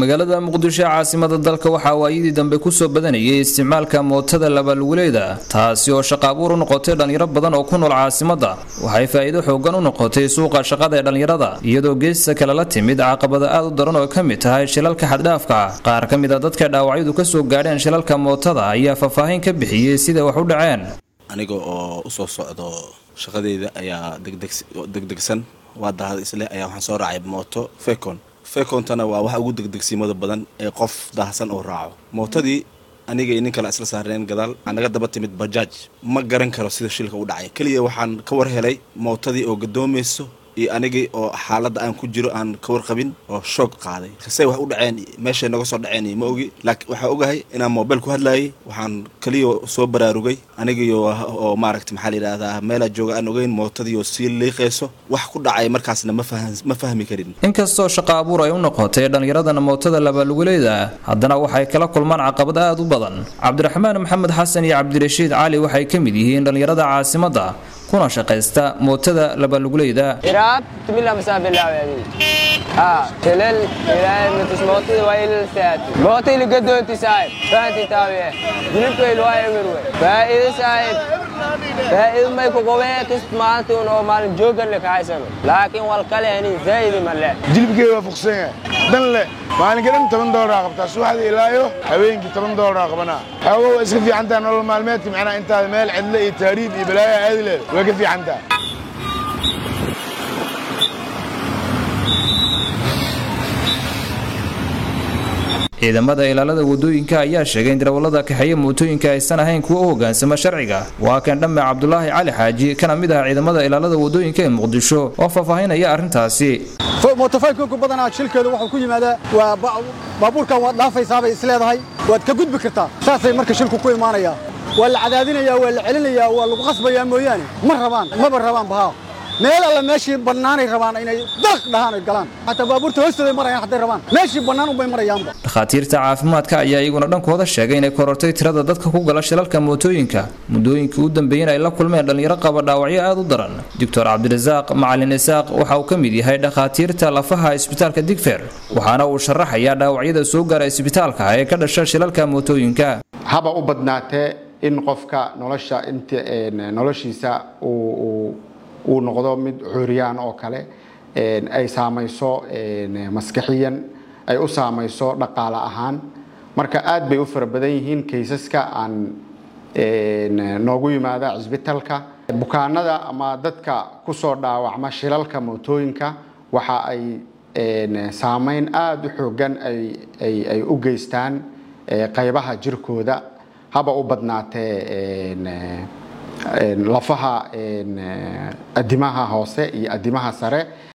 magaalada muqdisho ee caasimada dalka waxaa waayadii dambe kusoo badanayay isticmaalka mootada labaluguleeda taasi oo shaqa abuur u noqotay dhallinyaro badan oo ku nool caasimada waxay faa'iido xoogan u noqotay suuqa shaqada ee dhallinyarada iyadoo geesta kale la timid caqabada aad u daran oo ka mid tahay shilalka xaddhaafka ah qaar ka mid a dadka dhaawacyadu ka soo gaadheen shilalka mootada ayaa faahfaahin ka bixiyey sida wax u dhaceen aniga oo usoo socdo shaqadeyda ayaa degdegsan waa dahada isleh ayaa waxaan soo raacay mooto fecon fecontana waa waxa ugu degdegsiimada badan ee qof daahsan oo raaco mootadii aniga iyo nin kale isla saarneen gadaal waxaa naga daba timid bajaaj ma garan karo sida shilka u dhacay keliya waxaan ka war helay mootadii oo gadoomayso iyo anigii oo xaaladda aan ku jiro aan ka warqabin oo shoog qaaday say wax u dhaceen meeshay naga soo dhaceen ma ogi laakiin waxaa ogahay inaan mobil ku hadlaayay waxaan keliya soo baraarugay anigiio oo maaragta maxaa la yidhahdaa meelaa jooga aan ogeyn mootadii oo sii liiqayso wax ku dhacay markaasna ma fahmi karin inkastoo shaqa abuur ay u noqotay dhallinyaradana mootada labaluguleeda haddana waxay kala kulmaan caqabad aad u badan cabdiraxmaan maxamed xasan iyo cabdirashiid cali waxay ka mid yihiin dhallinyarada caasimadda kuna shaqaysta mootada labaluguleyda iraad tumila masaabilaawedi aa telel ilaahay matus mootida waa ilal saati mootayli gadoonti saahib fahanti taawiye jilibkayl waa emirwe faa'iido saahib faa'iido may ku qobee kist maalintii un oo maalin joogan le kahaysano laakiin wal kale ani zaa'idi male jilibkeeda waa fuqsan yahay dan le maalinka dhan toban doolar qabtaa subaxdii ilaayo habeenkii toban doolar qabanaa xoogo waa iska fiicantaa nolol maalmeedka macnaa intaada meel cidle iyo taariib iyo balaayo aadi leeda way ka fiicantaa ciidamada ilaalada wadooyinka ayaa sheegay in darawallada kaxeeya mootooyinka aysan ahayn kuwa u hogaansama sharciga waa kan dhamme cabdulaahi cali xaaji kana mid ah ciidamada ilaalada wadooyinka ee muqdisho oo faahfaahinaya arrintaasi mootofaykonku badanaa shilkeedu wuxuu ku yimaadaa waa baabuurkan waad dhaafaysaabay isleedahay waad ka gudbi kartaa saasay marka shilku ku imaanayaa waa la cadaadinayaa waa la celinayaa waa lagu qasbayaa mooyaane ma rabaan maba rabaan bahaa meel alla meeshii bannaanay rabaan inay dalq dhahaan ay galaan xataa baabuurta hoostooday marayaan hadday rabaan meeshii bannaan unbay marayaanba dhakhaatiirta caafimaadka ayaa iyaguna dhankooda sheegay inay korortay tirada dadka ku gala shilalka mootooyinka muddooyinkii u dambeeyeen ay la kulmeen dhallinyaro qaba dhaawacyo aad u daran doctor cabdirasaaq macalin isaaq waxa uu ka mid yahay dhakhaatiirta lafaha isbitaalka digfer waxaana uu sharaxayaa dhaawacyada soo gaara isbitaalka ee ka dhasha shilalka mootooyinka haba u badnaatee in qofka nolosha int noloshiisa uu uu noqdo mid cuuriyaan oo kale ay saamayso maskaxiyan ay u saamayso dhaqaale ahaan marka aad bay u fara badan yihiin kaysaska aan noogu yimaada cisbitalka bukaanada ama dadka kusoo dhaawacma shilalka mootooyinka waxa ay saameyn aada u xoogan ay u geystaan qaybaha jirkooda haba u badnaatee lafaha adimaha hoose iyo adimaha sare